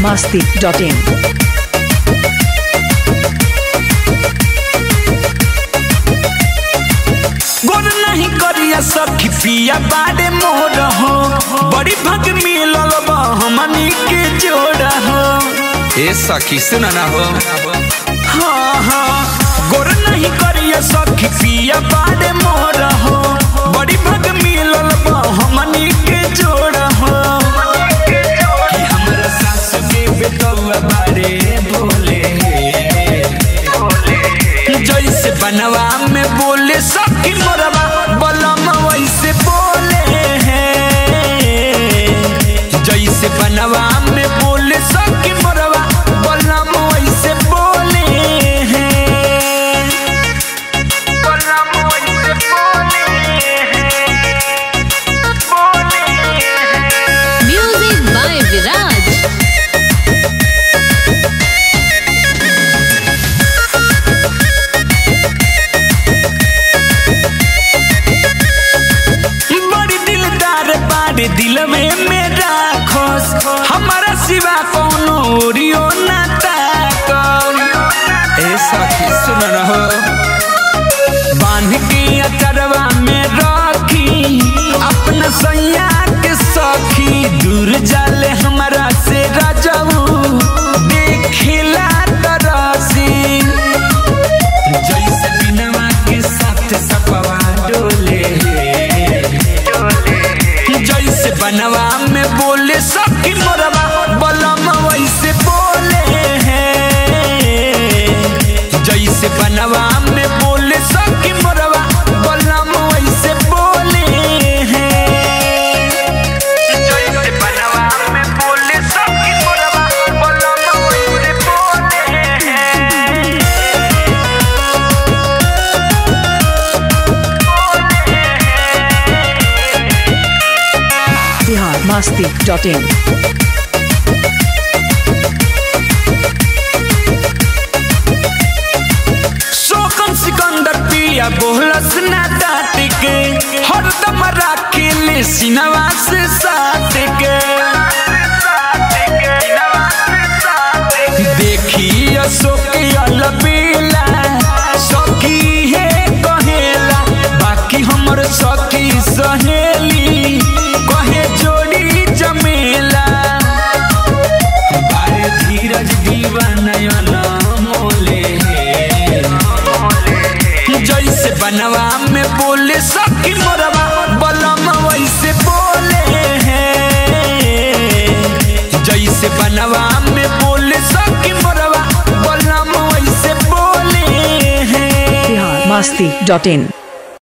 masti.in. गोर नहीं करिया सखी पिया बाड़े मोर हो बड़ी भग मिलल बा हमनी के जोड़ हो ए सखी सुन ना हो हाँ हाँ गोर नहीं करिया सखी पिया बाड़े मोर हो बड़ी भग मिलल बा हमनी के जोड़ हो कि हमरा सासु के बेटौआ बाड़े बोले जैसे बनवा में बोले सखी मोरवा बलम वैसे बोले हैं जैसे बनवा में बोले सखी मोरवा बलम वैसे बोले हैं बलम वैसे बोले हैं बोले हैं Music by Viraj. बड़ी दिलदार बाड़े दिल में मेरा खोस हमारा सिवा कोनो ओरियो ना ताकल ए सखी सुन ना हो बांध के अचरवा में रखी अपना सैया के सखी दूर जाले हमारा से राजाऊ देखिला तरसी जैसे बिनवा के साथ सपवा डोले जैसे बनवा में बोले सखी मोरवा बलम वैसे बोले हैं जैसे बनवा में बोले सखी मोरवा बलम वैसे बोले हैं जैसे बनवा में बोले सखी मोरवा बलम वैसे बोले हैं Bihar masti.in. शोकम सिकंदर पिया बोलस ना डाट के हरदम राखे ले सिनवा से साथ के देखी अशोक अलबेला सखी है कहेला बाकी हमर सखी सहेली कहे जोड़ी जमेला बारे धीरज दीवानयन मोले जैसे बनवा में बोले सखी मोरवा बलम वैसे बोले हैं जैसे बनवा में बोले सखी मोरवा बलम वैसे बोले हैं Bihar masti.in.